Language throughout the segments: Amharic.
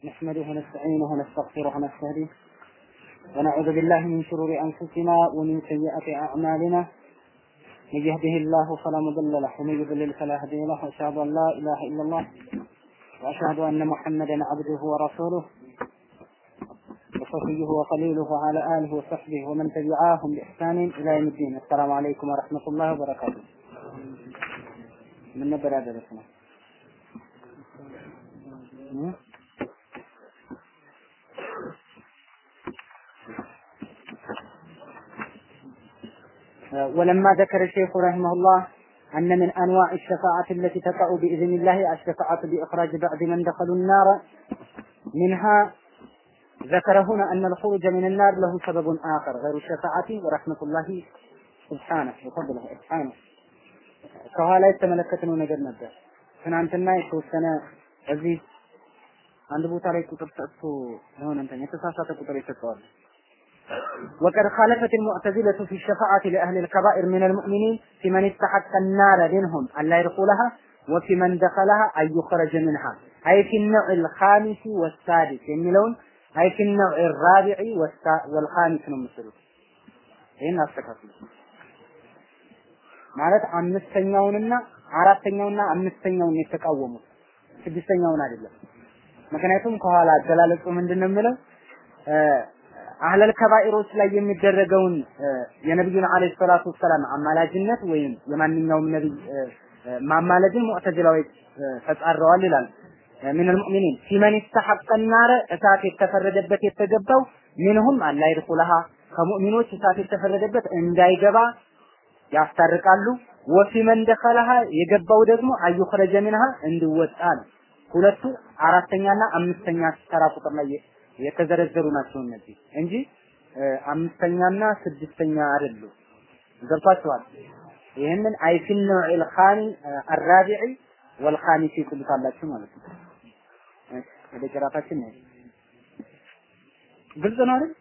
نحمده ونستعينه ونستغفره ونستهديه ونعوذ بالله من شرور أنفسنا ومن سيئات أعمالنا من يهده الله فلا مضل له ومن يضلل فلا هادي له وأشهد أن لا إله إلا الله وأشهد أن محمدا عبده ورسوله وصفيه وخليله وعلى آله وصحبه ومن تبعاهم بإحسان إلى يوم الدين السلام عليكم ورحمة الله وبركاته من نبر هذا الاسم ولما ذكر الشيخ رحمه الله أن من أنواع الشفاعة التي تقع بإذن الله الشفاعة بإخراج بعض من دخلوا النار منها ذكر هنا أن الخروج من النار له سبب آخر غير الشفاعة ورحمة الله سبحانه وفضله سبحانه ከኋላ የተመለከትነው ነገር ነበር። ትናንትና የተወሰነ እዚህ አንድ ቦታ ላይ ቁጥር ሰጥቶ የሆነ እንትን የተሳሳተ ቁጥር ይሰጠዋል። وقد خالفت المعتزلة في الشفاعة لأهل الكبائر من المؤمنين في من استحق النار منهم أن لا يدخلها وفي من دخلها أن يخرج منها أي في النوع الخامس والسادس የሚለውን أي في النوع الرابع والخامس ነው የምትሉት። ይህን አስተካክሉ። ማለት አምስተኛውንና አራተኛውና አምስተኛውን የተቃወሙት ስድስተኛውን አይደለም። ምክንያቱም ከኋላ አገላለጹ ምንድነው የሚለው አህለል ከባኢሮች ላይ የሚደረገውን የነብዩን አለይሂ ሰላቱ ወሰላም አማላጅነት ወይም የማንኛውም ነብይ ማማለድን ሙዕተዚላዎች ተጻረዋል ይላል። ምን المؤمنين في من استحق النار እሳት የተፈረደበት የተገባው ሚንሁም አላ ይድኹለሃ ከሙእሚኖች እሳት የተፈረደበት እንዳይገባ ያስታርቃሉ። ወፊ መን ደኸለሃ የገባው ደግሞ አዩኽረጀ ሚንሃ እንዲወጣ ነው። ሁለቱ አራተኛና አምስተኛ ተራ ቁጥር ላይ የተዘረዘሩ ናቸው እነዚህ እንጂ አምስተኛና ስድስተኛ አይደሉም። ገብቷችኋል? ይህንን አይፊን ነውዒል ኻኒ አራቢዒ ወልኻሚሲ ትሉታላችሁ ማለት ነው። ወደ ጭራታችን ነው። ግልጽ ነው አይደል?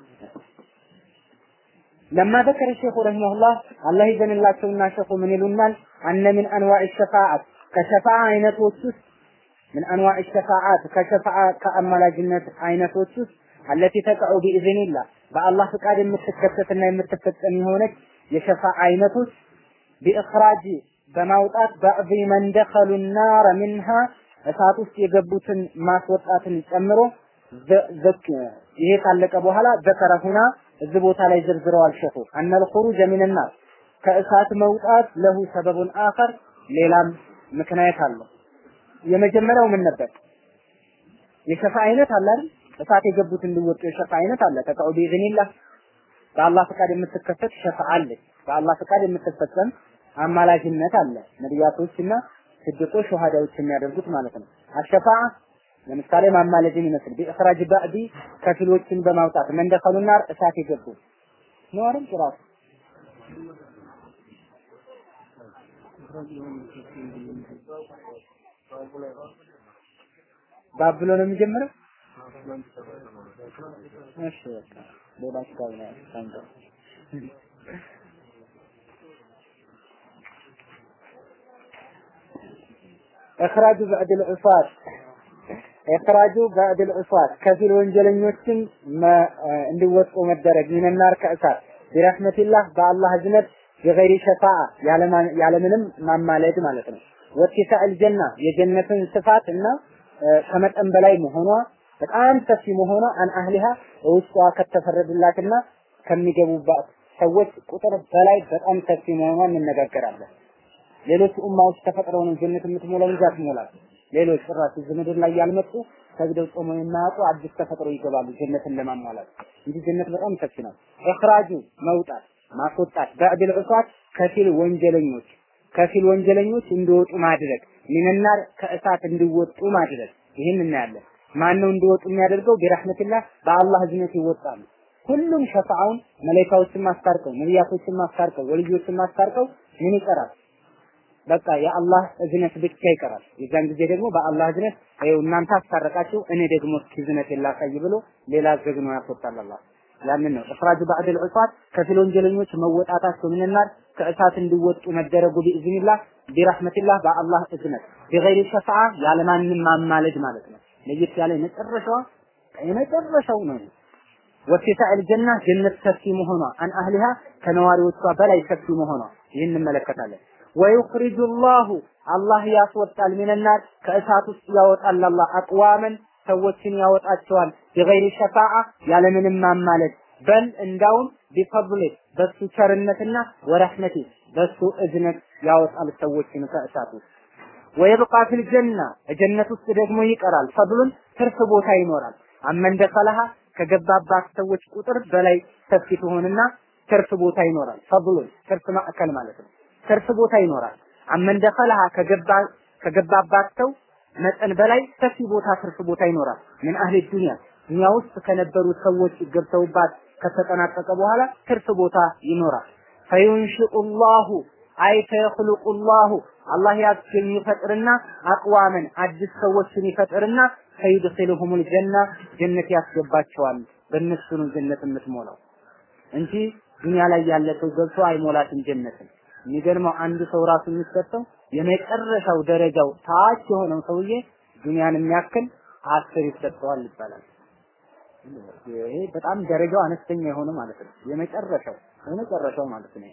لما ذكر الشيخ رحمه الله الله يزن الله سونا شيخ من يلونال أن من أنواع الشفاعة كشفاعة عينة وسوس من أنواع الشفاعات كشفاعة كأملاجنة عينة وسوس التي تقع بإذن الله بالله فقاد የምትከሰትና የምትፈጸም የሆነች የሸፋዓ አይነቶች بإخراج በማውጣት بعض من دخلوا النار منها እሳት ውስጥ የገቡትን ማስወጣትን ጨምሮ ይሄ ካለቀ በኋላ ዘከረ ሁና እዚህ ቦታ ላይ ዘርዝረዋል ሸኹ አነል ኹሩጀ ሚንናር ከእሳት መውጣት ለሁ ሰበቡን አኸር ሌላም ምክንያት አለው። የመጀመሪያው ምን ነበር? የሸፋ አይነት አለ አይደል? እሳት የገቡት እንዲወጡ የሸፋ አይነት አለ። ተቃው ቢኢዝኒላህ በአላህ ፈቃድ የምትከፈት ሸፋ አለ። በአላህ ፈቃድ የምትፈጸም አማላጅነት አለ። ነቢያቶችና ስድቆች ሸሃዳዎች የሚያደርጉት ማለት ነው። አሸፋዓ ለምሳሌ ማማለድን ይመስል ቢእኽራጅ ባዕዲ ከፊሎችን በማውጣት መንደኸሉ ናር እሳት የገቡ ነው አይደል ጭራሱ ባብሎ ነው የሚጀምረው እሺ በቃ ሌላ ስጋብ ነው ታንተ እኽራጁ ባዕድ ልዑፋት ኢኽራጁ ባዕድል ዑሳት ከፊል ወንጀለኞችን እንዲወጡ መደረግ ሚነናር ከእሳት ቢረህመቲላህ በአላህ እዝነት የገይሪ ሸፋዓ ያለምንም ማማለድ ማለት ነው። ወቲሳዕል ጀና የጀነትን ስፋት እና ከመጠን በላይ መሆኗ በጣም ሰፊ መሆኗ አን አህሊሃ ውስጧ ከተፈረደላትና ከሚገቡባት ሰዎች ቁጥር በላይ በጣም ሰፊ መሆኗን እንነጋገራለን። ሌሎች ኡማዎች ተፈጥረው ነው ጀነት የምትሞላው እንጂ አትሞላም። ሌሎች ጭራሽ እዚህ ምድር ላይ ያልመጡ ሰግደው ጾመው የማያውቁ አዲስ ተፈጥሮ ይገባሉ ጀነትን ለማሟላት እንጂ ጀነት በጣም ሰፊ ነው። ኢኽራጁ መውጣት ማስወጣት በዕድል ዑሳት ከፊል ወንጀለኞች ከፊል ወንጀለኞች እንዲወጡ ማድረግ ሚንናር ከእሳት እንዲወጡ ማድረግ ይህን እናያለን። ማን ነው እንዲወጡ የሚያደርገው? ቢረህመቲላህ በአላህ እዝነት ይወጣሉ። ሁሉም ሸፋዓውን መላኢካዎችን ማስታርቀው፣ ነቢያቶችን ማስታርቀው፣ ወልዮችን ማስታርቀው ምን ይቀራል? በቃ የአላህ እዝነት ብቻ ይቀራል። የዛን ጊዜ ደግሞ በአላህ እዝነት ይኸው እናንተ አስታረቃችሁ እኔ ደግሞ እስኪ እዝነት ላሳይ ብሎ ሌላ ዘግኖ ያስወጣል አላህ። ያንን ነው እፍራጁ ባዕድል ዑሳት ከፊል ወንጀለኞች መወጣታቸው ምንናር ከእሳት እንዲወጡ መደረጉ ቢኢዝኒላህ ቢረህመቲላህ በአላህ እዝነት ቢገይሪ ሸፋዓ ያለማንም ማማለድ ማለት ነው። ለየት ያለ የመጨረሻዋ የመጨረሻው ነው። ወሲሳዕ አልጀና ጀነት ሰፊ መሆኗ አን አህሊሃ ከነዋሪዎቿ በላይ ሰፊ መሆኗ ይህን እንመለከታለን። ወዩኽሪጁ ላሁ አላህ ያስወጣል ሚነናር ከእሳት ውስጥ ያወጣል አላህ አቅዋመን ሰዎችን ያወጣቸዋል ቢገይሪ ሸፋዓ ያለምንም ማማለድ በል እንዳውም ቢፈضል በሱ ቸርነትና ወረህመቲ በሱ እዝነት ያወጣል ሰዎችን ከእሳት ውስጥ ወይብቃ ፊል ጀና ጀነት ውስጥ ደግሞ ይቀራል ፈድሉን ትርፍ ቦታ ይኖራል አመን ደኸለሃ ከገባባት ሰዎች ቁጥር በላይ ሰፊ ትሆንና ትርፍ ቦታ ይኖራል ፈድሉን ትርፍ ማዕከል ማለት ነው ትርፍ ቦታ ይኖራል አመን ደኸለሃ ከገባ ከገባባት ሰው መጠን በላይ ሰፊ ቦታ ትርፍ ቦታ ይኖራል ምን አህሊ ዱንያ ዱንያ ውስጥ ከነበሩ ሰዎች ገብተውባት ከተጠናቀቀ በኋላ ትርፍ ቦታ ይኖራል ፈዩንሽኡ ላሁ አይ ፈየኽሉቁ ላሁ አላህ ያስገኝ ይፈጥርና አቅዋመን አዲስ ሰዎችን ይፈጥርና ፈይድኺሉሁሙል ጀና ጀነት ያስገባቸዋል በእነሱ ነው ጀነት የምትሞላው እንጂ ዱንያ ላይ ያለ ሰው ገብቶ አይሞላትም ጀነትን የሚገርመው አንድ ሰው ራሱ የሚሰጠው የመጨረሻው ደረጃው ታች የሆነው ሰውዬ ዱንያን የሚያክል አስር ይሰጠዋል ይባላል። ይሄ በጣም ደረጃው አነስተኛ የሆነ ማለት ነው። የመጨረሻው የመጨረሻው ማለት ነው።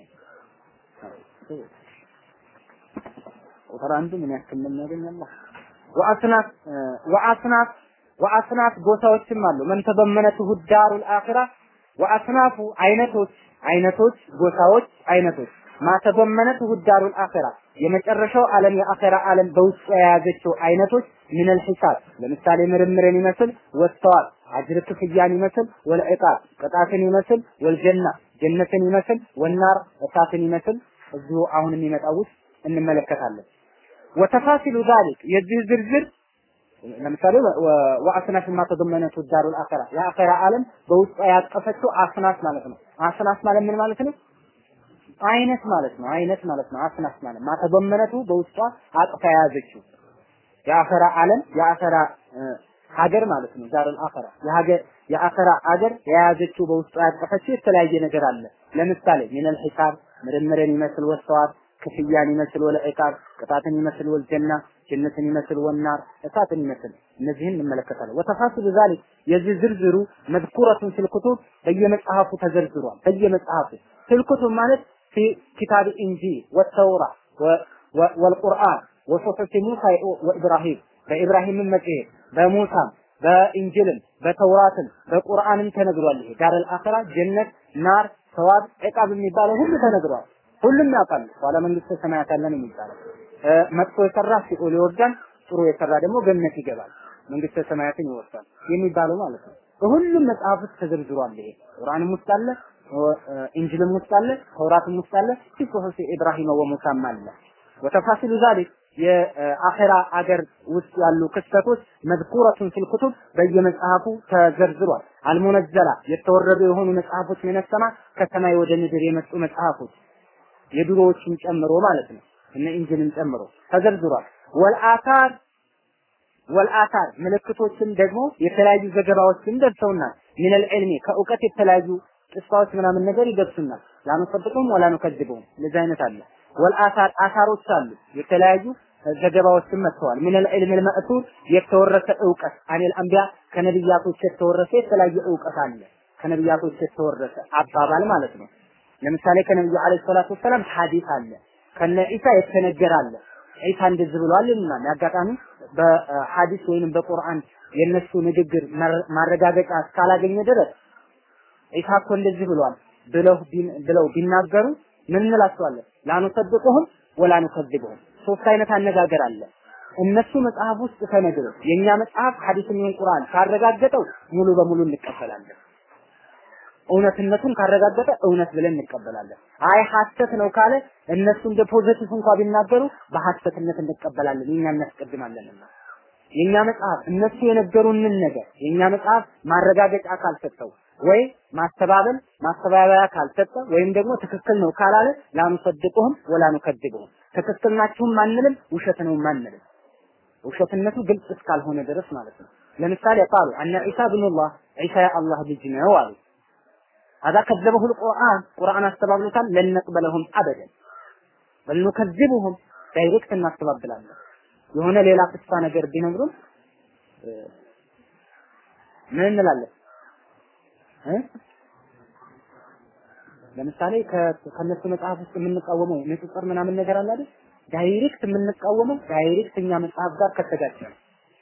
ቁጥር አንዱ ምን ያክል እንደሚያገኝ አላህ ወአስናፍ ወአስናፍ ወአስናፍ ጎሳዎችም አሉ መን ተበመነትሁ ዳሩል አኺራ ወአስናፉ አይነቶች አይነቶች ጎሳዎች አይነቶች ማተበመነትሁ ዳሩል አኺራ የመጨረሻው ዓለም የአኺራ ዓለም በውስጡ የያዘችው አይነቶች ሚነል ሒሳብ ለምሳሌ ምርምርን ይመስል ወስተዋል አጅር ክፍያን ይመስል ወልዕቃብ ቅጣትን ይመስል ወልጀና ጀነትን ይመስል ወናር እሳትን ይመስል እዚሁ አሁን የሚመጣው ውስጥ እንመለከታለን። ወተፋሲሉ ዛሊክ የዚህ ዝርዝር ለምሳሌ ወአስናፍ ማ ተደመነቱ ዳሩል አኺራ የአኺራ ዓለም በውስጧ ያቀፈችው አስናፍ ማለት ነው። አስናፍ ማለት ምን ማለት ነው? አይነት ማለት ነው። አይነት ማለት ነው። አስናፍ ማለት ማተበመነቱ በውስጧ አቅፋ የያዘችው የአኸራ ዓለም የአኸራ ሀገር ማለት ነው። ዳሩል አኸራ የሀገር የአኸራ ሀገር የያዘችው በውስጧ ያቀፈችው የተለያየ ነገር አለ። ለምሳሌ ሚነል ሒሳብ ምርምርን ይመስል ወስተዋት ክፍያን ይመስል ወለዒቃብ ቅጣትን ይመስል ወልጀና ጀነትን ይመስል ወናር እሳትን ይመስል እነዚህን እንመለከታለን። ወተፋሲሉ ዛሊክ የዚህ ዝርዝሩ መዝኩረቱን ፊል ኩቱብ በየመጽሐፉ ተዘርዝሯል። በየመጽሐፉ ፊል ኩቱብ ማለት ፊ ኪታብ ኢንጂል ወተውራ ወልቁርአን ወሱሑፍ ሙሳ ወኢብራሂም በኢብራሂምም መጽሔት በሙሳም በኢንጅልም በተውራትም በቁርአንም ተነግሯል። ይሄ ዳረል አኺራ ጀነት፣ ናር፣ ሰዋብ፣ ዕቃብ የሚባለው ሁሉ ተነግሯል። ሁሉም ያውቃል። ኋላ መንግስተ ሰማያት አለ ነው የሚባለው። መጥፎ የሰራ ሲኦል ይወርዳል፣ ጥሩ የሰራ ደግሞ ገነት ይገባል፣ መንግስተ ሰማያትን ይወርሳል የሚባለው ማለት ነው። በሁሉም መጽሐፍ ውስጥ ተዘርዝሯል። ይሄ ቁርአንም ውስጥ አለ፣ ኢንጅልም ውስጥ አለ፣ ተውራትም ውስጥ አለ፣ ፊ ሱሑፍ ኢብራሂም ወሙሳም አለ። ወተፋሲሉ ዛሊክ የአኺራ አገር ውስጥ ያሉ ክስተቶች መዝኩረቱን ፊል ኩቱብ በየመጽሐፉ ተዘርዝሯል። አልሙነዘላ የተወረዱ የሆኑ መጽሐፎች ሚነሰማ ከሰማይ ወደ ምድር የመጡ መጽሐፎች የድሮዎችን ጨምሮ ማለት ነው። እነ ኢንጅልን ጨምሮ ተዘርዝሯል። ወልአታር ወልአታር ምልክቶችን ደግሞ የተለያዩ ዘገባዎችን ደርሰውናል። ሚነል ዒልሚ ከእውቀት የተለያዩ ቅስፋዎች ምናምን ነገር ይደርሱናል። ላኑሰድቁም ወላ ኑከዝቡም እንደዚህ አይነት አለ። ወልአታር አታሮች አሉ። የተለያዩ ዘገባዎችን መጥተዋል። ሚነል ዒልሚ ልመእቱር የተወረሰ እውቀት አኔል አንቢያ ከነቢያቶች የተወረሰ የተለያየ እውቀት አለ። ከነቢያቶች የተወረሰ አባባል ማለት ነው። ለምሳሌ ከነብዩ አለይሂ ሰላቱ ወሰላም ሐዲስ አለ። ከነ ዒሳ የተነገረ አለ። ዒሳ እንደዚህ ብሏል ይሉናል። አጋጣሚ በሐዲስ ወይንም በቁርአን የነሱ ንግግር ማረጋገጫ እስካላገኘ ድረስ ዒሳ እኮ እንደዚህ ብሏል ብለው ብለው ቢናገሩ ምን እንላቸዋለን? ላኑሰድቁሁም ወላ ኑከዝቡሁም። ሶስት አይነት አነጋገር አለ። እነሱ መጽሐፍ ውስጥ ተነግሮ የኛ መጽሐፍ ሐዲስን ይሁን ቁርአን ካረጋገጠው ሙሉ በሙሉ እንቀበላለን። እውነትነቱን ካረጋገጠ እውነት ብለን እንቀበላለን። አይ ሐሰት ነው ካለ እነሱ እንደ ፖዘቲቭ እንኳን ቢናገሩ በሐሰትነት እንቀበላለን። የኛ እናስቀድማለንና የኛ መጽሐፍ እነሱ የነገሩንን ነገር የኛ መጽሐፍ ማረጋገጫ ካልሰጠው ወይ ማስተባበል ማስተባበያ ካልሰጠ ወይም ደግሞ ትክክል ነው ካላለ ላኑሰድቁህም ወላ ኑከድቡህም ትክክል ናችሁም አንልም፣ ውሸት ነው አንልም። ውሸትነቱ ግልጽ እስካልሆነ ድረስ ማለት ነው። ለምሳሌ ቃሉ አነ ዒሳ ብኑላህ ዒሳ የአላህ ልጅ ነው አሉ። هذا كذبه القرآن قرآن استبابلتان لن نقبلهم أبدا بل نكذبهم ዳይሬክት እናስተባብላለን። የሆነ ሌላ ቅሳ ነገር ቢነግሩን ምን እንላለን እ ለምሳሌ ከነሱ መጽሐፍ ውስጥ የምንቃወመው ንጽጽር ምናምን ነገር አለ አይደል? ዳይሬክት የምንቃወመው ዳይሬክት እኛ መጽሐፍ ጋር ከተጋጨ ነው።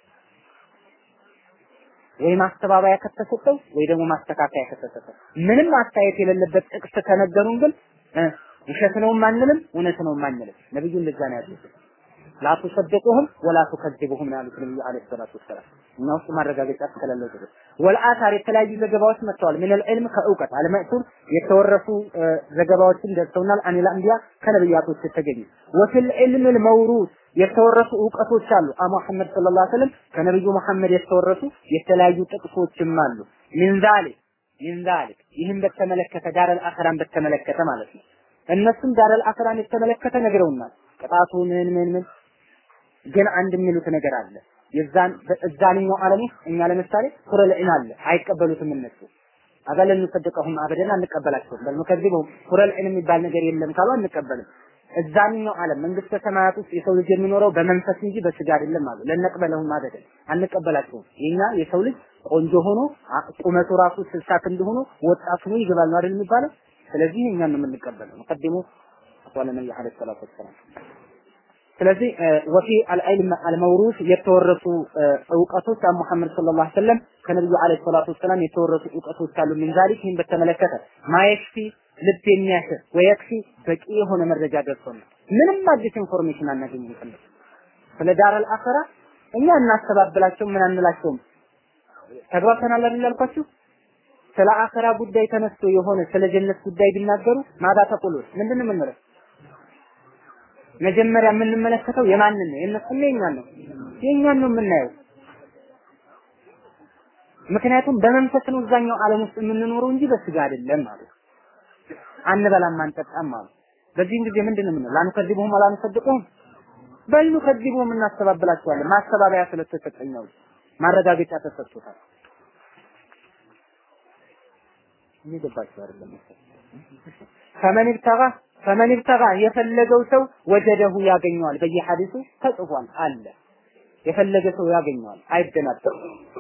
ወይ ማስተባበያ ከተሰጠው ወይ ደግሞ ማስተካከያ ከተሰጠው ምንም አስተያየት የሌለበት ጥቅስ ከነገሩን ግን ውሸት ነው አንልም፣ እውነት ነው አንልም። ነብዩ እንደዛ ነው ያሉት። ላ ቱሰድቁሁም ወላ ቱከዚቡሁም ነው ያሉት ነብዩ አለይሂ ሰላቱ ወሰላም። እኛ ውስጥ ማረጋገጫ እስከሌለው ድረስ ወልአታር የተለያዩ ዘገባዎች መጥተዋል። ምን ልዕልም ከእውቀት አልመእቱር የተወረሱ ዘገባዎችን ደርሰውናል። አኒል አንቢያ ከነብያቶች የተገኙ ወፊል ዒልም ልመውሩስ የተወረሱ እውቀቶች አሉ። አ ሙሐመድ ሰለላሁ ዐለይሂ ወሰለም ከነብዩ መሐመድ የተወረሱ የተለያዩ ጥቅሶችም አሉ። ሚን ዛሊክ ሚን ዛሊክ ይህን በተመለከተ ዳረል አኸራን በተመለከተ ማለት ነው። እነሱም ዳረል አኸራን የተመለከተ ነግረውናል። ቅጣቱ ምን ምን ምን ግን አንድ የሚሉት ነገር አለ። የዛን እዛንኛው ዓለም ውስጥ እኛ ለምሳሌ ሱረል ዒን አለ አይቀበሉትም እነሱ አበለን እንሰደቀሁም አበደን አንቀበላቸውም። በል ሙከዚቡም ሱረል ዒን የሚባል ነገር የለም ካሉ አንቀበልም። እዛንኛው ዓለም መንግስተ ሰማያት ውስጥ የሰው ልጅ የሚኖረው በመንፈስ እንጂ በስጋ አይደለም አሉ። ለነቅበለሁም አበደን አንቀበላቸውም። የኛ የሰው ልጅ ቆንጆ ሆኖ ቁመቱ ራሱ ስልሳ ክንድ ሆኖ ወጣት ሆኖ ይገባል ነው አይደል የሚባለው? ስለዚህ እኛን ነው የምንቀበለው። ሙቀዲሙ አቋለ ነብዩ አለይሂ ሰላቱ ወሰላም ስለዚህ ወፊ አልዕልም አልመውሩስ የተወረሱ እውቀቶች አን ሙሐመድ ሰለላሁ ዐለይሂ ወሰለም ከነብዩ ዐለይሂ ሰላቱ ወሰላም የተወረሱ እውቀቶች አሉ። ምን ዛሊክ ይህን በተመለከተ ማየክፊ ልብ የሚያስር ወየክፊ በቂ የሆነ መረጃ ደርሶናል። ምንም አዲስ ኢንፎርሜሽን አናገኝም። ከነ ስለ ዳረል አኸራ እኛ እናስተባብላቸው ምን አንላቸውም። ተግባብተናል አይደል ያልኳችሁ? ስለ አኸራ ጉዳይ ተነስቶ የሆነ ስለ ጀነት ጉዳይ ቢናገሩ ማዳ ተቁሉት ምንድን ነው የምንለው? መጀመሪያ የምንመለከተው የማንን ነው? የእነሱን የኛን ነው? የኛን ነው የምናየው። ምክንያቱም በመንፈስ ነው እዛኛው ዓለም ውስጥ የምንኖረው እንጂ በስጋ አይደለም ማለት አንበላም አንጠጣም ማለት በዚህም ጊዜ ምንድን ነው የምንለው? ላንከዚቡሁም አላንሰድቁሁም በሉ ከዚቡሁም እናስተባብላቸዋለን። ማስተባበያ ስለተሰጠኛው ማረጋገጫ ተሰጥቶታል። እየገባችሁ አይደለም ፈመን ብተጋ ፈመን ብተጋ የፈለገው ሰው ወጀደሁ ያገኘዋል። በየሐዲሱ ተጽፏል አለ። የፈለገ ሰው ያገኘዋል፣ አይደናበርም።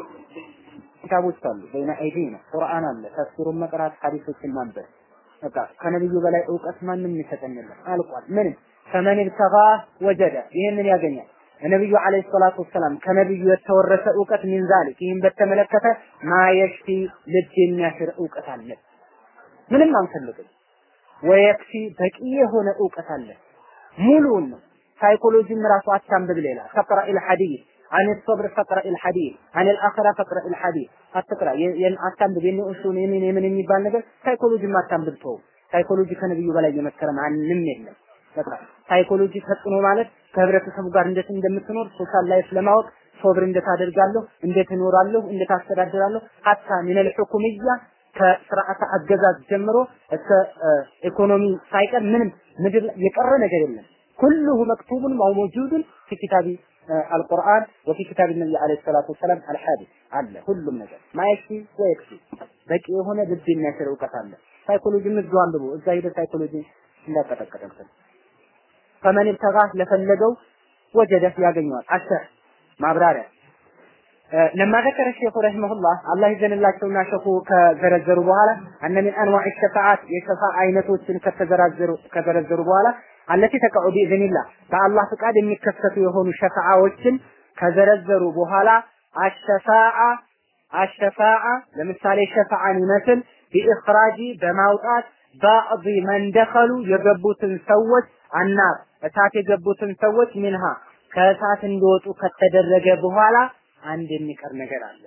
ኪታቦች አሉ፣ በይነ አይዲና ቁርአን አለ፣ ተፍሲሩን መቅራት፣ ሐዲሶችን ማንበብ። በቃ ከነብዩ በላይ እውቀት ማንም ይሰጠን የለም። አልቋል። ምንም ፈመን ብተጋ ወጀደ ይህንን ያገኛል። ነብዩ አለይሂ ሰላቱ ወሰላም ከነብዩ የተወረሰ እውቀት ሚን ዛሊክ ይህን በተመለከተ ማየሽፊ ልብ የሚያሽር እውቀት አለ። ምንም አንፈልግም። ወየክፊ በቂ የሆነ እውቀት አለ። ሙሉውን ነው። ሳይኮሎጂም ራሱ አታንብብ ሌላ ፈቅራ الحديث عن الصبر فقرأ الحديث عن الآخرة فقرأ الحديث አትቅራ አታንብብ የኔ ኡሱል የኔ የምን የሚባል ነገር ሳይኮሎጂም አታንብብ ተው ሳይኮሎጂ ከነብዩ በላይ የመከረ ማንም የለም በቃ ሳይኮሎጂ ተጽዕኖ ማለት ከህብረተሰቡ ጋር እንዴት እንደምትኖር ሶሻል ላይፍ ለማወቅ ሶብር እንዴት አደርጋለሁ እንዴት እኖራለሁ እንዴት አስተዳድራለሁ ሀታ ሚነል ሁኩምያ ከስርዓተ አገዛዝ ጀምሮ እስከ ኢኮኖሚ ሳይቀር ምንም ምድር የቀረ ነገር የለም ኩሉሁ መክቱቡን ማው መውጁድን ፊ ኪታቢ አልቁርአን ወፊ ኪታብ ነቢ አለይሂ ሰላቱ ወሰላም አልሐዲስ አለ ሁሉም ነገር ማየክፊ ወየክፊ በቂ የሆነ ልብ የሚያስር እውቀት አለ ሳይኮሎጂ ምዝዱ አንብቡ እዛ ሄደ ሳይኮሎጂ እንዳቀጠቀጠብን ፈመን ብተጋ ለፈለገው ወጀደ ያገኘዋል አሸር ማብራሪያ لما ذكر الشيخ رحمه الله الله ይዘንላቸውና ሸኹ ከዘረዘሩ በኋላ አነ ሚን አንዋዕ ሸፋዓት የሸፋ አይነቶችን ከተዘራዘሩ ከዘረዘሩ በኋላ አለቲ ተቀዑ ቢኢዝኒላህ በአላህ ፍቃድ የሚከሰቱ የሆኑ ሸፋዓዎችን ከዘረዘሩ በኋላ አሸፋዓ አሸፋዓ ለምሳሌ ሸፋዓን ይመስል ቢኢኽራጂ በማውጣት ባዕድ መን ደኸሉ የገቡትን ሰዎች አናር እሳት የገቡትን ሰዎች ሚንሃ ከእሳት እንዲወጡ ከተደረገ በኋላ አንድ የሚቀር ነገር አለ።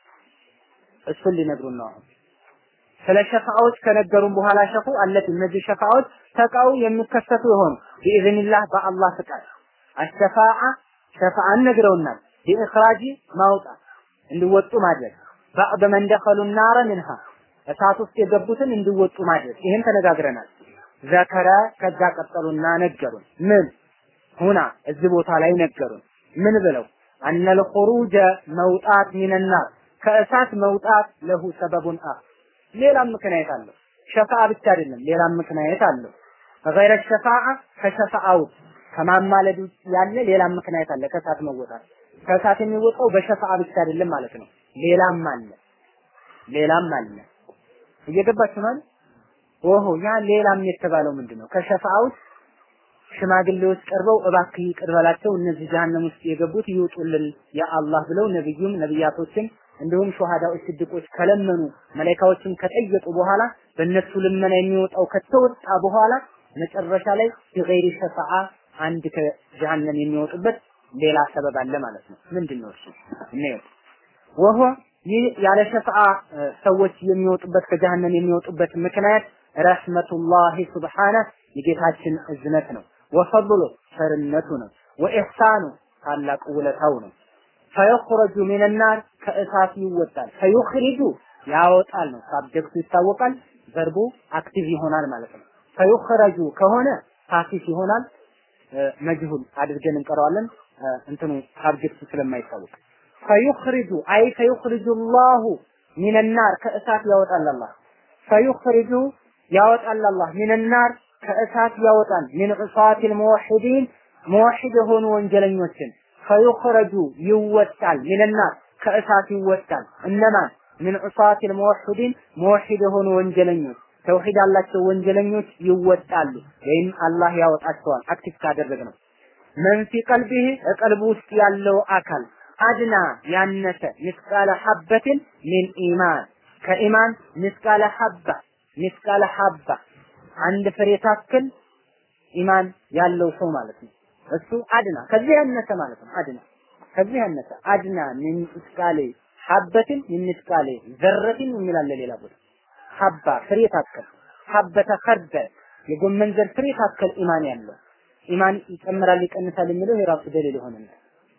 እሱን ሊነግሩን ነው። ስለ ሸፋዎች ከነገሩን በኋላ ሸፉ አለት እነዚህ ሸፋዎች ተቃው የሚከሰቱ የሆኑ ቢኢዝኒላህ በአላህ ፍቃድ አሸፋዓ ሸፋዓን ነግረውናል። ቢኢኽራጂ ማውጣት እንዲወጡ ማድረግ ባዕድ መን ደኸሉ ናረ ምንሃ እሳት ውስጥ የገቡትን እንዲወጡ ማድረግ ይህን ተነጋግረናል። ዘከረ ከዛ ቀጠሉና ነገሩን ምን ሁና እዚህ ቦታ ላይ ነገሩን ምን ብለው አነል ኹሩጀ መውጣት ሚነናር ከእሳት መውጣት ለሁ ሰበቡን አ ሌላም ምክንያት አለው። ሸፋዓ ብቻ አይደለም፣ ሌላም ምክንያት አለው። ገይረ ሸፋዓ ከሸፋዓው ከማማለድ ውጭ ያለ ሌላም ምክንያት አለ። ከእሳት መወጣት ከእሳት የሚወጣው በሸፋዓ ብቻ አይደለም ማለት ነው። ሌላም አለ። ሌላም አለ። እየገባችሁ ማለት ኦሆ ያ ሌላም የተባለው ምንድን ነው? ከሸፋዓ ውስጥ ሽማግሌዎች ቀርበው እባክህ ይቅር በላቸው እነዚህ ጀሃነም ውስጥ የገቡት ይውጡልን ያ አላህ ብለው ነብዩም ነብያቶችን እንዲሁም ሸሃዳዎች ስድቆች ከለመኑ መላኢካዎችም ከጠየቁ በኋላ በእነሱ ልመና የሚወጣው ከተወጣ በኋላ መጨረሻ ላይ ቢገይሪ ሸፋዓ አንድ ከጀሃነም የሚወጡበት ሌላ ሰበብ አለ ማለት ነው። ምንድን ነው እሱ? እንየው። ወሆ ይህ ያለ ሸፋዓ ሰዎች የሚወጡበት ከጀሃነም የሚወጡበት ምክንያት ረህመቱላሂ ሱብሓነ የጌታችን እዝነት ነው። ወፈድሉ ቸርነቱ ነው። ወኢሕሳኑ ታላቅ ውለታው ነው። ፈየኽረጁ ሚነናር ከእሳት ይወጣል። ፈዩኽሪጁ ያወጣል ነው። ሳብጀክቱ ይታወቃል። ቨርቡ አክቲቭ ይሆናል ማለት ነው። ፈዩኽረጁ ከሆነ ፓሲቭ ይሆናል። መጅሁል አድርገን እንቀረዋለን። እንትኑ ሳብጀክቱ ስለማይታወቅ ፈዩኽሪጁ አይ ፈዩኽሪጁ ላሁ ሚነናር ከእሳት ያወጣል አላህ ፈዩኽሪጁ ያወጣል አላህ ሚነናር ከእሳት ያወጣል ሚን ዑሳቲል ሙወሒዲን ሙወሒድ የሆኑ ወንጀለኞችን ፈዩኽረጁ ይወጣል ሚነናር ከእሳት ይወጣል እነማን ሚን ዑሳቲል ሙወሒዲን ሙወሒድ የሆኑ ወንጀለኞች ተውሂድ ያላቸው ወንጀለኞች ይወጣሉ ወይም አላህ ያወጣቸዋል አክቲቭ ካደረግ ነው መን ፊ ቀልቢህ ቀልቡ ውስጥ ያለው አካል አድና ያነሰ ምስቃለ ሐበትን ሚን ኢማን ከኢማን ምስቃለ ሐባ ምስቃለ ሐባ አንድ ፍሬ ታክል ኢማን ያለው ሰው ማለት ነው። እሱ አድና ከዚህ ያነሰ ማለት ነው። አድና ከዚህ ያነሰ አድና ሚን ምስቃሌ ሐበትን ሚን ምስቃሌ ዘረትን የሚላለ ሌላ ቦታ ሐባ ፍሬ ታክል ሐበተ ከርደል የጎመን ዘር ፍሬ ታክል ኢማን ያለው ኢማን ይጨምራል ይቀንሳል የሚለው የራሱ ደሊል ይሆንና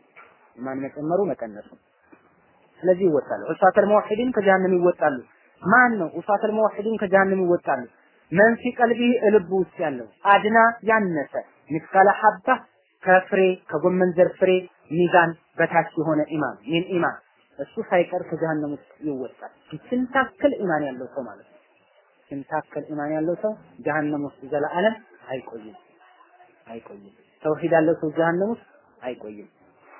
ኢማን መጨመሩ መቀነሱ ስለዚህ ይወጣሉ። ዑሳተል ሙወሒዲን ከጀሃነም ይወጣሉ። ማን ነው ዑሳተል ሙወሒዲን ከጀሃነም ይወጣሉ? መን ፊ ቀልቢ ልቡ ውስጥ ያለው አድና ያነሰ ምስካለ ሐባ ከፍሬ ከጎመን ዘር ፍሬ ሚዛን በታች የሆነ ኢማን ይህን ኢማን እሱ ሳይቀር ከጀሃነም ውስጥ ይወጣል። ስንታክል ኢማን ያለው ሰው ማለት ነው። ስንታክል ኢማን ያለው ሰው ጀሃነም ውስጥ ዘለዓለም አይቆይም አይቆይም። ተውሂድ ያለው ሰው ጀሃነም ውስጥ አይቆይም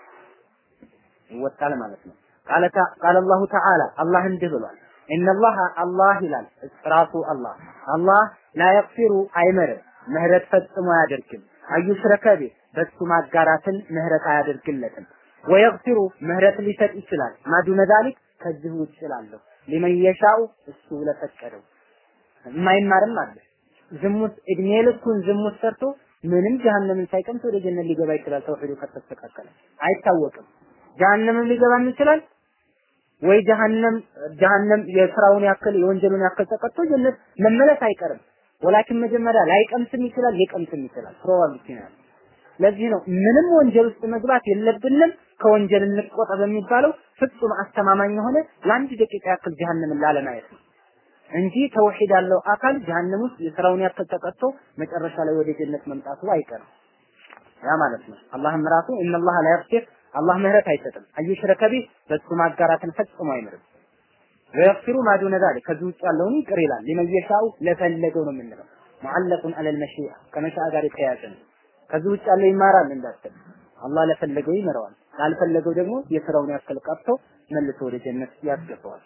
ይወጣል ማለት ነው። ቃለ ቃለ አላሁ ተዓላ አላህ እንዲህ ብሏል። ኢነላህ አላህ ይላል ራሱ አላህ አላህ ላ የግፊሩ አይምርም ምህረት ፈጽሞ አያደርግም አዩሽረከ ቢህ በሱ ማጋራትን ምህረት አያደርግለትም ወየግፊሩ ምህረት ሊሰጥ ይችላል ማዱነ ዛሊክ ከዚህ ውጭ ላለሁ ሊመን የሻኡ እሱ ለፈቀደው የማይማርም አለ ዝሙት እድሜ ልኩን ዝሙት ሰርቶ ምንም ጀሃነምን ሳይቀምስ ወደ ጀነት ሊገባ ይችላል ተውሂዱ ከተስተካከለ አይታወቅም ጀሃነምም ሊገባም ይችላል ወይ ጀሃነም ጀሃነም የስራውን ያክል የወንጀሉን ያክል ተቀጥቶ ጀነት መመለስ አይቀርም። ወላኪን መጀመሪያ ላይቀምስም ይችላል ሊቀምስም ይችላል። ፕሮባቢሊቲ ነው። ለዚህ ነው ምንም ወንጀል ውስጥ መግባት የለብንም ከወንጀል እንቆጠብ የሚባለው ፍጹም አስተማማኝ የሆነ ለአንድ ደቂቃ ያክል ጀሃነምን ላለማየት ነው እንጂ ተውሂድ ያለው አካል ጀሃነም ውስጥ የስራውን ያክል ተቀጥቶ መጨረሻ ላይ ወደ ጀነት መምጣቱ አይቀርም። ያ ማለት ነው። አላህም ራሱ ኢነላህ ላ የግፊር አላህ ምህረት አይሰጥም። አዩሽረከ ቢህ በሱ ማጋራትን ፈጽሞ አይምርም። ወየግፊሩ ማ ዱነ ዛሊክ ከዚህ ውጭ ያለውን ይቅር ይላል። ሊመን የሻኡ ለፈለገው ነው የምንለው። ሙዓለቁን አለል መሺአ ከመሻአ ጋር የተያያዘ ነው። ከዚህ ውጭ ያለው ይማራል እንዳትል አላህ ለፈለገው ይምረዋል። ላልፈለገው ደግሞ የስራውን ያክል ቀጥቶ መልሶ ወደ ጀነት ያስገባዋል።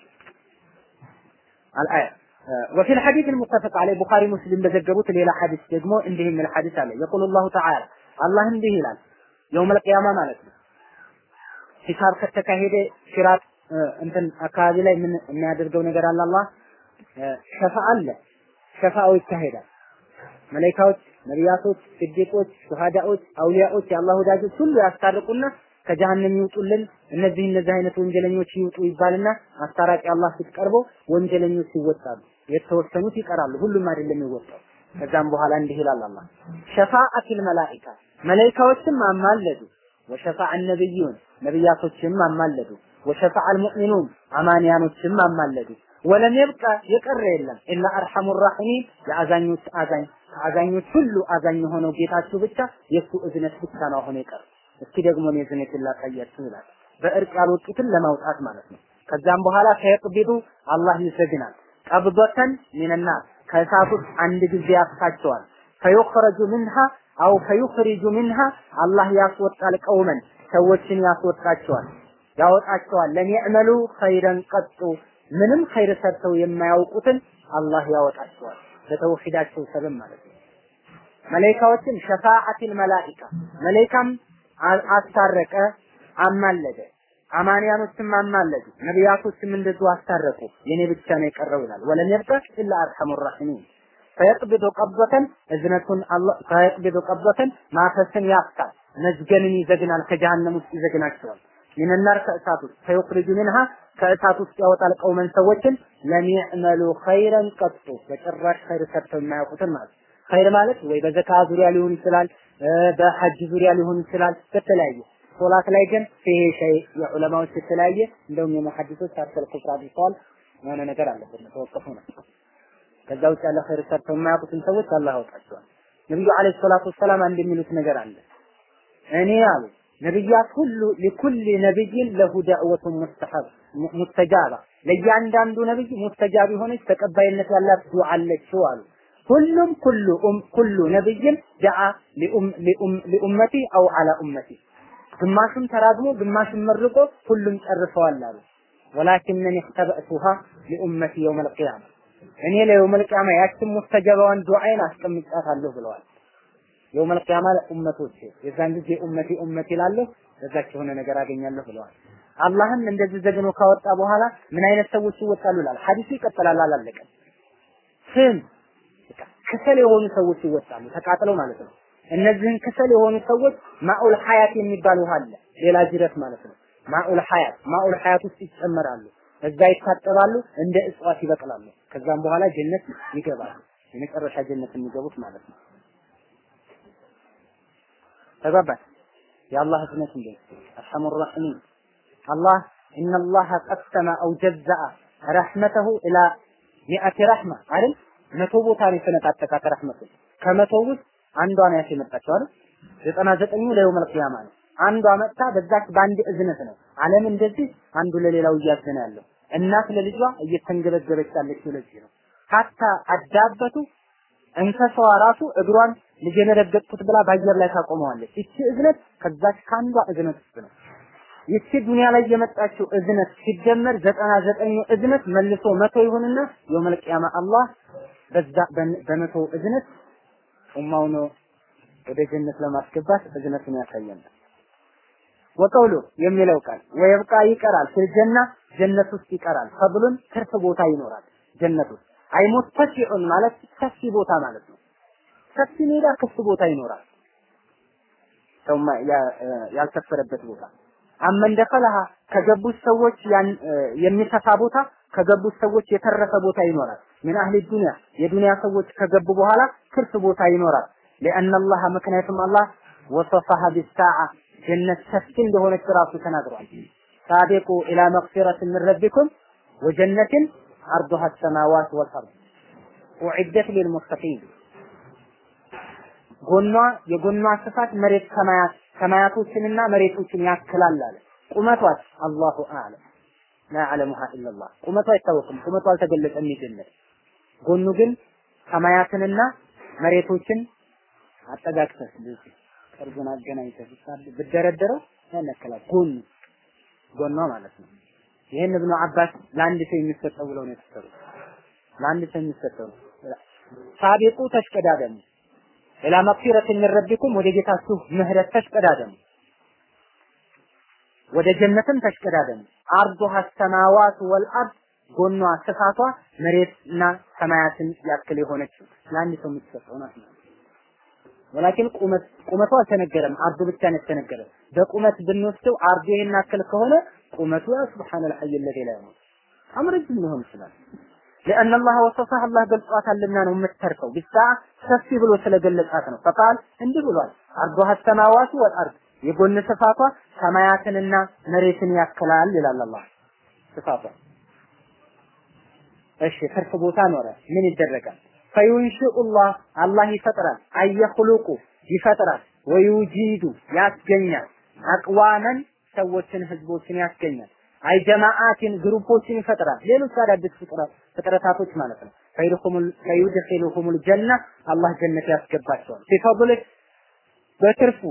አልአያ وفي الحديث المتفق عليه ቡኻሪ ሙስሊም በዘገቡት ሌላ ሐዲስ ደግሞ እንዲህ የሚል ሐዲስ አለ يقول الله تعالى አላህ እንዲህ ይላል የውመል ቂያማ ማለት ነው ሂሳብ ከተካሄደ ሲራጥ እንትን አካባቢ ላይ ምን የሚያደርገው ነገር አለ አላህ ሸፋ አለ ሸፋው ይካሄዳል መላኢካዎች ነቢያቶች ስዲቆች ሹሃዳዎች አውሊያዎች የአላህ ወዳጆች ሁሉ ያስታርቁና ከጀሃነም ይውጡልን እነዚህ እነዚህ አይነት ወንጀለኞች ይውጡ ይባልና አስታራቂ አላህ ፊት ቀርቦ ወንጀለኞች ይወጣሉ የተወሰኑት ይቀራሉ ሁሉም አይደለም ይወጣው ከዛም በኋላ እንዲህ ይላል አላህ ሸፋአቲል መላኢካ መላኢካዎችም አማለዱ ወሸፋዓ ነብዩን ነብያቶችም አማለዱ ወሸፋዓ አልሙእሚኑን አማንያኖችም አማለዱ ወለም የብቃ የቀረ የለም ኢላ አርሐሙ ራሒሚን የአዛኞች አዛኝ ከአዛኞች ሁሉ አዛኝ የሆነው ጌታችሁ ብቻ የእሱ እዝነት ብቻ ነው አሁን የቀረ እስኪ ደግሞ እኔ እዝነትን ላሳያችሁ ይላል በእርቅ ያልወጡትን ለማውጣት ማለት ነው ከዛም በኋላ ከየቅቢዱ አላህ ይሰግናል ቀብዶተን ሚንናር ከእሳት ውስጥ አንድ ጊዜ ያስታቸዋል ፈዩኽረጁ ምንሃ አው ፈዩኽሪጁ ምንሃ አላህ ያስወጣል ቀውመን ሰዎችን ያስወጣቸዋል ያወጣቸዋል ለሚዕመሉ ኸይረን ቀጡ ምንም ኸይር ሰርተው የማያውቁትን አላህ ያወጣቸዋል በተውሂዳቸው ሰበብ ማለት ነው። መላኢካዎችን ሸፋዓቲል መላኢካ መላኢካም አስታረቀ፣ አማለደ። አማንያኖችም አማለዱ፣ ነቢያቶችም እንደዚሁ አስታረቁ። የኔ ብቻ ነው የቀረው ይላል። ወለም የብቀ ኢላ አርሐሙ ራሒሚን ፈየቅብዱ ቀበተን እዝነቱን አላህ ፈየቅብዱ ቀበተን ማፈስን ያፍታል፣ መዝገንን ይዘግናል፣ ከጀሃነም ውስጥ ይዘግናቸዋል። ሚንናር ከእሳት ውስጥ ፈዩኽሪጁ ሚንሃ ከእሳት ውስጥ ያወጣል ቀውመን ሰዎችን ለሚዕመሉ ኸይረን ቀጡ በጭራሽ ኸይር ሰርተው የማያውቁትን ማለት ኸይር ማለት ወይ በዘካ ዙሪያ ሊሆን ይችላል፣ በሐጅ ዙሪያ ሊሆን ይችላል፣ በተለያየ ሶላት ላይ ግን ይሄ ሸይ የዑለማዎች የተለያየ እንደውም የመሐዲሶች አርሰል ኩፍራ አድርገዋል። የሆነ ነገር አለበት ተወቀፉ ነው። ከዛ ውጭ ያለ ኸይር ሰርተው የማያውቁትን ሰዎች አላህ ያውቃቸዋል። ነብዩ አለይሂ ሰላቱ ወሰላም አንድ የሚሉት ነገር አለ። እኔ አሉ ነብያት ሁሉ ለኩል ነብይን ለሁ ዳዕወቱን ሙስተሐብ ሙስተጃባ ለእያንዳንዱ ነብይ ሙስተጃብ የሆነች ተቀባይነት ያላት ዱዓ አለችው አሉ። ሁሉም ኩሉ ኩሉ ነብይን ደዓ ሊኡመቲ አው አላ ኡመቲ ግማሹም ተራግሞ ግማሹም መርቆ ሁሉም ጨርሰዋል አሉ። ወላኪነኒ እክተበእቱሃ ሊኡመቲ የውመል ቂያማ እኔ ለየውመል ቂያማ ያችን ሙስተጀባዋን ዱዓይን አስቀምጫታለሁ ብለዋል። የውመል ቂያማ ኡመቶች የዛን ጊዜ ኡመቲ ኡመቲ እላለሁ በዛች የሆነ ነገር አገኛለሁ ብለዋል። አላህም እንደዚህ ዘግኖ ካወጣ በኋላ ምን አይነት ሰዎች ይወጣሉ ይላል። ሐዲሱ ይቀጥላል፣ አላለቀም። ስም ክሰል የሆኑ ሰዎች ይወጣሉ፣ ተቃጥለው ማለት ነው። እነዚህን ክሰል የሆኑ ሰዎች ማኡል ሐያት የሚባል ውሃ አለ፣ ሌላ ጅረት ማለት ነው። ማኡል ሐያት ማኡል ሐያት ውስጥ ይጨመራሉ፣ እዛ ይታጠባሉ፣ እንደ እጽዋት ይበቅላሉ። ከዛም በኋላ ጀነት ይገባሉ። የመጨረሻ ጀነት የሚገቡት ማለት ነው። ተግባባን? የአላህ ህዝነት እንዴ አርሐሙ ራሒሚን አላህ ኢነላህ ቀሰመ አው ጀዘአ ረሕመተሁ ኢላ ሚአቲ ረሕማ አይደል? መቶ ቦታ ነው የተነጣጠቃት ረሕመቱ ከመቶ ውስጥ አንዷ ነው ያች የመጣችው አይደል? ዘጠና ዘጠኙ ለየውመል ቂያማ ነው። አንዷ መጥታ በዛች በአንድ እዝነት ነው ዓለም እንደዚህ አንዱ ለሌላው እያዘነ ያለው እናት ለልጇ እየተንገበገበች ያለችው ለዚህ ነው። ሀታ አዳበቱ እንሰሳዋ ራሱ እግሯን ልጄን ረገጥኩት ብላ በአየር ላይ ታቆመዋለች። ይቺ እዝነት ከዛች ከአንዷ እዝነት ውስጥ ነው። ይቺ ዱንያ ላይ የመጣችው እዝነት ሲደመር ዘጠና ዘጠኙ እዝነት መልሶ መቶ ይሁንና የውመል ቂያማ አላህ በዛ በመቶ እዝነት ኡማውን ወደ ጀነት ለማስገባት እዝነቱን ያሳየናል። ወቀውሉ የሚለው ቃል ወይብቃ ይቀራል ፊል ጀና ጀነት ውስጥ ይቀራል። ፈብሉን ትርፍ ቦታ ይኖራል ጀነት ውስጥ አይ ሙተሲዑን ማለት ሰፊ ቦታ ማለት ነው። ሰፊ ሜዳ ክፍት ቦታ ይኖራል። ሰው ያልሰፈረበት ቦታ አመን ደኸለሃ ከገቡት ሰዎች የሚሰፋ ቦታ ከገቡት ሰዎች የተረፈ ቦታ ይኖራል። ምን አህሊ ዱንያ የዱንያ ሰዎች ከገቡ በኋላ ትርፍ ቦታ ይኖራል። لأن الله ምክንያቱም አላህ ወሰፈሃ ቢሳዓ ጀነት ሰፊ እንደሆነች ራሱ ተናግሯል። ሳቢቁ ኢላ መግፊረት ምን ረቢኩም ወጀነትን አርዱሃ ሰማዋት ወልአርድ ኡዒደት ሊልሙተቂን ጎኗ የጎኗ ስፋት መሬት ሰማያት ሰማያቶችንና መሬቶችን ያክላል አለ። ቁመቷት አላሁ አዕለም ላ ያዕለሙሃ ኢለላህ ቁመቷ አይታወቅም። ቁመቷ አልተገለጸም። የጀነት ጎኑ ግን ሰማያትንና መሬቶችን አጠጋግተህ እንደዚህ ቅርቡን አገናኝተህ ብትደረደረው ያን ያክላል። ጎኑ ጎኗ ማለት ነው። ይህን እብኑ አባስ ለአንድ ሰው የሚሰጠው ብለው ነው የተሰሩት። ለአንድ ሰው የሚሰጠው ሳቢቁ ተሽቀዳደሙ ኢላ መግፊረት ሚን ረቢኩም ወደ ጌታችሁ ምህረት ተሽቀዳደሙ ወደ ጀነትም ተሽቀዳደሙ አርዱሃ ሰማዋት ወልአርድ ጎኗ ስፋቷ መሬትና ሰማያትን ያክል የሆነችው ለአንድ ሰው የምትሰጠው ናት ነው። ወላኪን ቁመት ቁመቱ አልተነገረም፣ አርዱ ብቻ ነው የተነገረ። በቁመት ብንወስደው አርዱ ይሄን ያክል ከሆነ ቁመቱ ያ ሱብሃነል ሐይ ለዚ ላይ ነው አምረጅም ሊሆን ይችላል። لأن الله وصفها الله ገልጿታልና ነው የምትተርከው ቢሳ ሰፊ ብሎ ስለገለጻት ነው። ፈቃል እንዲህ ብሏል አርዱሃ ሰማዋቱ ወልአርድ የጎን ስፋቷ ሰማያትንና መሬትን ያክላል ይላል አላህ ስፋቷ። እሺ ትርፍ ቦታ ኖረ ምን ይደረጋል? ፈዩንሽኡላህ አላህ ይፈጥራል። አየኽሉቁ ይፈጥራል። ወዩጂዱ ያስገኛል። አቅዋመን ሰዎችን ህዝቦችን ያስገኛል። አይ ጀማዓትን ግሩፖችን ይፈጥራል። ሌሎች አዳዲስ ፍጥረታቶች ማለት ነው። ፈይድኺሉሁሙል ጀና አላህ ጀነት ያስገባቸዋል። ቢፈድሊህ በትርፉ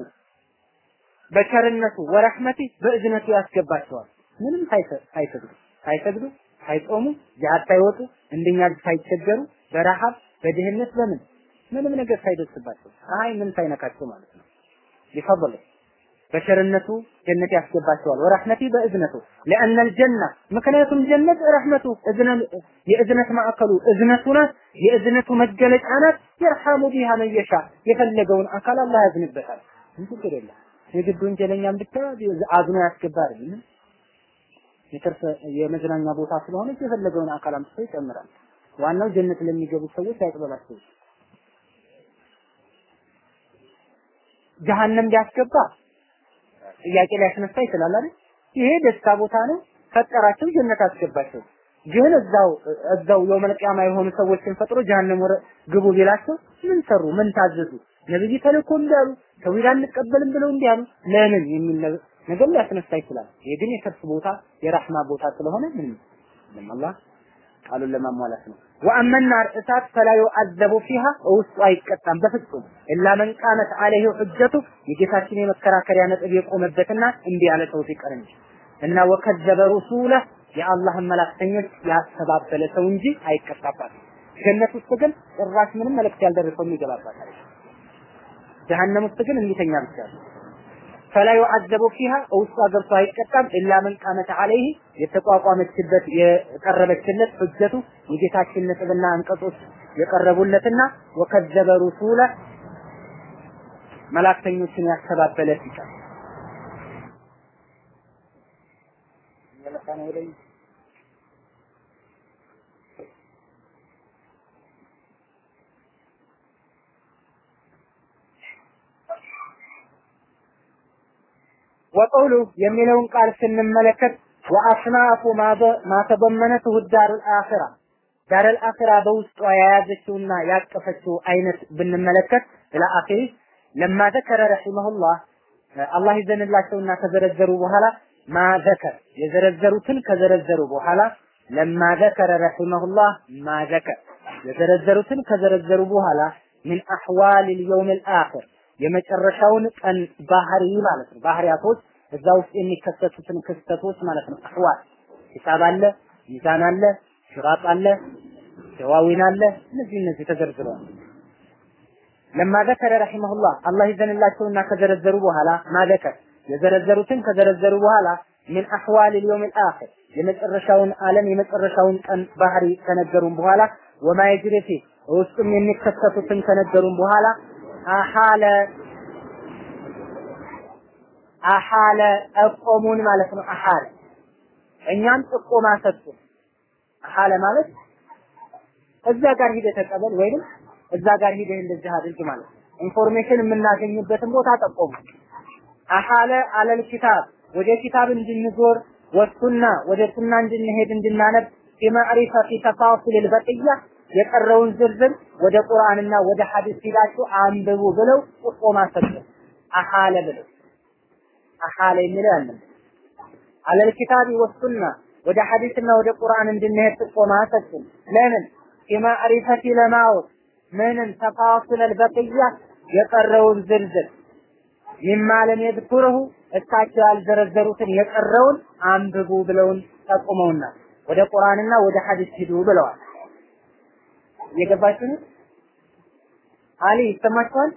በቸርነቱ ወረህመቲ በእዝነቱ ያስገባቸዋል። ምንም ሳይሰግዱ ሳይሰግዱ ሳይጾሙ ጂሃድ ሳይወጡ እንደኛ ሳይቸገሩ በረሃብ በድህነት በምን ምንም ነገር ሳይደርስባቸው ፀሐይ ምን ሳይነካቸው ማለት ነው ሊፈضل በቸርነቱ ጀነት ያስገባቸዋል ወረህመቲ በእዝነቱ ለአነ الجنة ምክንያቱም ጀነት ረህመቱ የእዝነት ማዕከሉ እዝነቱ ናት የእዝነቱ መገለጫ ናት የርሐሙ ቢሃ መን የሻ የፈለገውን አካል አላህ ያዝንበታል ችግር የለም የግድ ወንጀለኛም ብቻ አዝኖ ያስገባል የትርፍ የመዝናኛ ቦታ ስለሆነ የፈለገውን አካል አምጥቶ ይጨምራል ዋናው ጀነት ለሚገቡ ሰዎች ያቅበላቸው ጀሃነም ቢያስገባ ጥያቄ ሊያስነሳ ይችላል አይደል? ይሄ ደስታ ቦታ ነው። ፈጠራቸው ጀነት አስገባቸው። ግን እዛው እዛው የውመል ቂያማ የሆኑ ሰዎችን ፈጥሮ ጀሃነም ወረ ግቡ ቢላቸው ምን ሰሩ? ምን ታዘዙ? ነብይ ተልኮ እንዲያሉ ተውሂድ አንቀበልም ብለው እንዲያሉ ለምን የሚል ነገር ሊያስነሳ ይችላል። ይሄ ግን የከርስ ቦታ የራህማ ቦታ ስለሆነ ምንም ምንም አላህ ቃሉን ለማሟላት ነው። ወአመ ናር እሳት ፈላ ዩዐዘቡ ፊሃ ውስጡ አይቀጣም በፍጹም ኢላ መን ቃመት አለይሂ ሁጀቱ የጌታችን የመከራከሪያ ነጥብ የቆመበትና እንዲህ ያለ ሰው ሲቀር እንጂ እና ወከዘበ ሩሱለ የአላህን መላእክተኞች ያስተባበለ ሰው እንጂ አይቀጣባትም። ጀነት ውስጥ ግን ጭራሽ ምንም መልእክት ያልደረሰው የሚገባባታል። ጀሀነም ውስጥ ግን እንዲተኛ ብቻ ነው። ፈላ ዩዐዘቡ ፊሃ ውስጧ ገብቶ አይቀጣም ኢላ መን ቃመት አለይህ የተቋቋመችበት የቀረበችለት ሁጀቱ የጌታችን ነጥብና አንቀጾች የቀረቡለትና ወከዘበ ሩሱለ መላእክተኞችን ያስተባበለ ሲቀር ወቀውሉ የሚለውን ቃል ስንመለከት ወአስናፉ ማተበመነትሁ ዳሩል አኺራ ዳሩል አኺራ በውስጧ የያዘችውና ያቀፈችው አይነት ብንመለከት ኢላ አኺሪ ለማ ዘከረ ረሂመሁላህ አላህ ይዘንላቸውና ከዘረዘሩ በኋላ ማ ዘከር የዘረዘሩትን ከዘረዘሩ በኋላ ለማ ዘከረ ረሂመሁላህ ማ ዘከር የዘረዘሩትን ከዘረዘሩ በኋላ ምን አህዋል ልየውም ልአኽር የመጨረሻውን ቀን ባህሪ ማለት ነው። ባህሪያቶች እዛ ውስጥ የሚከሰቱትን ክስተቶች ማለት ነው። አህዋል ሂሳብ አለ፣ ሚዛን አለ፣ ሽራጥ አለ፣ ደዋዊን አለ። እነዚህ እነዚህ ተዘርዝረዋል። ለማ ዘከረ ረሂመሁላህ አላህ ይዘንላቸውና ከዘረዘሩ በኋላ ማዘከር የዘረዘሩትን ከዘረዘሩ በኋላ ምን አህዋል ልየውም ልአኽር የመጨረሻውን ዓለም የመጨረሻውን ቀን ባህሪ ከነገሩን በኋላ ወማ የጅሪ ፊህ ውስጡም የሚከሰቱትን ከነገሩን በኋላ አሐለ አሐለ ጠቆሙን ማለት ነው። አሐለ እኛም ጥቆማ ሰጡን። አሐለ ማለት እዛ ጋር ሂደህ ተቀበል ወይንም እዛ ጋር ሂደህ እንደዚህ አድርግ ማለት ነው። ኢንፎርሜሽን የምናገኝበትን ቦታ ጠቆሙ። አሐለ አለል ኪታብ ወደ ኪታብ እንድንዞር ወሱና ወደ ሱና እንድንሄድ እንድናነብ ቢማዕሪፈቲ ተፋሲል ልበቅያ የቀረውን ዝርዝር ወደ ቁርአንና ወደ ሐዲስ ሂዳችሁ አንብቡ ብለው ጥቆማ ሰጡ። አሐለ ብለው አሐለ የሚለው ያለ አለል ኪታቢ ወሱና ወደ ሐዲስና ወደ ቁርአን እንድንሄድ ጥቆማ ሰጡ። ለምን የማዕሪፈቲ ለማወቅ ምንን ተፋሲል አልበቅያ የቀረውን ዝርዝር ሚማ ለም የذكره እሳቸው ያልዘረዘሩትን የቀረውን አንብቡ ብለውን ጠቁመውናል። ወደ ቁርአንና ወደ ሐዲስ ሂዱ ብለዋል። እየገባችሁ ነው? አሊ ይሰማችኋል?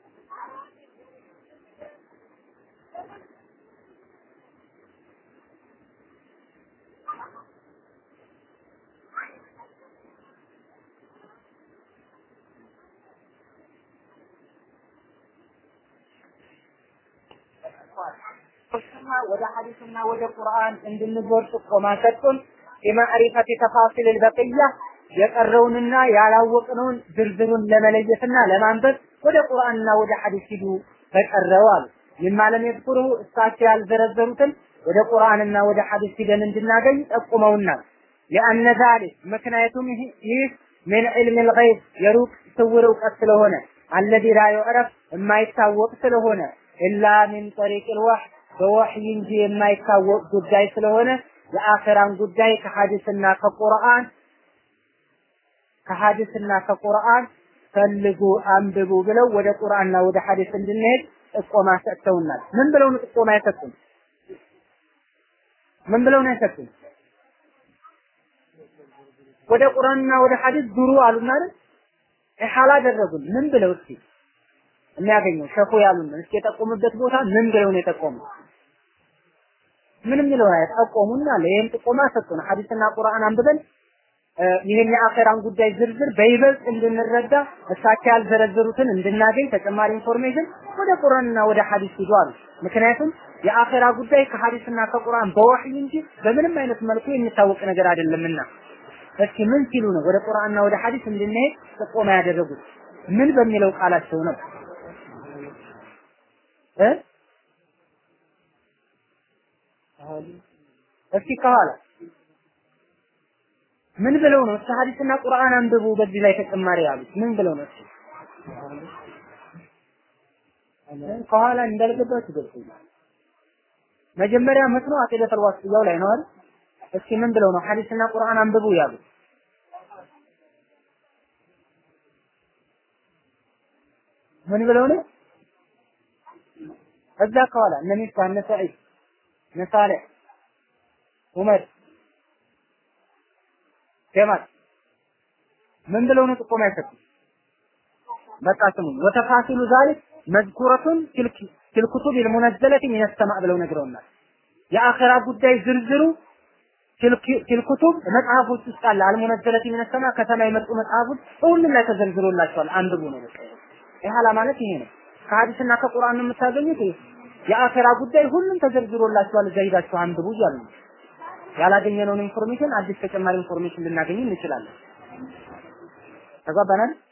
ወደ ሐዲስና ወደ ቁርአን እንድንዞር ጥቆማ ሰጡን። የማዕሪፈት ተፋሲል البقيه የቀረውንና ያላወቅነውን ዝርዝሩን ለመለየትና ለማንበብ ወደ ቁርአንና ወደ ሐዲስ ሂዱ ተቀረው አሉ። ይማለም የذكሩ እሳቸው ያልዘረዘሩትን ወደ ቁርአንና ወደ ሐዲስ ሂደን እንድናገኝ ጠቁመውናል። لأن ذلك ምክንያቱም ይህ ምን ዒልም الغيب የሩቅ ስውር እውቀት ስለሆነ አለዚ ላ ዩዕረፍ የማይታወቅ ስለሆነ ኢላ ሚን ጠሪቅ الوحይ በወህይ እንጂ የማይታወቅ ጉዳይ ስለሆነ የአኺራን ጉዳይ ከሐዲስና ከቁርአን ከሐዲስና ከቁርአን ፈልጉ አንብቡ ብለው ወደ ቁርአንና ወደ ሐዲስ እንድንሄድ ጥቆማ ሰጥተውናል። ምን ብለው ነው ጥቆማ የሰጡን? ምን ብለው ነው የሰጡን? ወደ ቁርአንና ወደ ሐዲስ ዱሩ አሉና አይደል? ኢሓላ አደረጉን። ምን ብለው እስኪ የሚያገኘው ሸኹ ያሉን እስኪ የጠቆሙበት ቦታ ምን ብለው ነው የጠቆሙት? ምንም የሚለው ጠቆሙና ለይህም ጥቆማ ሰጡን። ሐዲስና ቁርአን አንብበን ይህን የአኼራን ጉዳይ ዝርዝር በይበልጥ እንድንረዳ እሳቸው ያልዘረዘሩትን እንድናገኝ ተጨማሪ ኢንፎርሜሽን ወደ ቁርአንና ወደ ሐዲስ ሂዱ አሉ። ምክንያቱም የአኼራ ጉዳይ ከሐዲስና ከቁርአን በወህይ እንጂ በምንም አይነት መልኩ የሚታወቅ ነገር አይደለምና እስኪ ምን ሲሉ ነው ወደ ቁርአንና ወደ ሐዲስ እንድንሄድ ጥቆማ ያደረጉት? ምን በሚለው ቃላቸው ነው እ እስኪ ከኋላ ምን ብለው ነው? እስኪ ሐዲስና ቁርአን አንብቡ በዚህ ላይ ተጨማሪ ያሉት ምን ብለው ነው? እስኪ ከኋላ እንዳልገባችሁ ገብቶኛል። መጀመሪያ መስኖ አቂደተል ዋስጥያው ላይ ነው አይደል? እስኪ ምን ብለው ነው ሐዲስና ቁርአን አንብቡ ያሉት? ምን ብለው ነው? እዛ ከኋላ እነ ሚፍታህ እነ ሰዒድ እነ ሳሌሕ ዑመር ጀማል ምን ብለው ነው ጥቆማ የሰጡት? በቃ ስሙኝ። ወተፋሲሉ ዛሊክ መዝኩረቱን ፊል ኩቱብ ልሙነዘለቲ ሚነ ሰማዕ ብለው ነግረውናል። የአኺራ ጉዳይ ዝርዝሩ ፊል ኩቱብ መጽሐፎች ውስጥ አለ። አልሙነዘለቲ ሚነ ሰማዕ ከሰማይ የመጡ መጽሐፎች ሁሉም ላይ ተዘርዝሮላቸዋል። አንብቡ ነው በቃ። ኢህአላ ማለት ይሄ ነው። ከሐዲስና ከቁርአን ነው የምታገኙት። የአኺራ ጉዳይ ሁሉም ተዘርዝሮላቸዋል። እዛ ሂዳችሁ አንብቡ እያሉ ነው። ያላገኘነውን ኢንፎርሜሽን አዲስ ተጨማሪ ኢንፎርሜሽን ልናገኝ እንችላለን። ተግባባናል?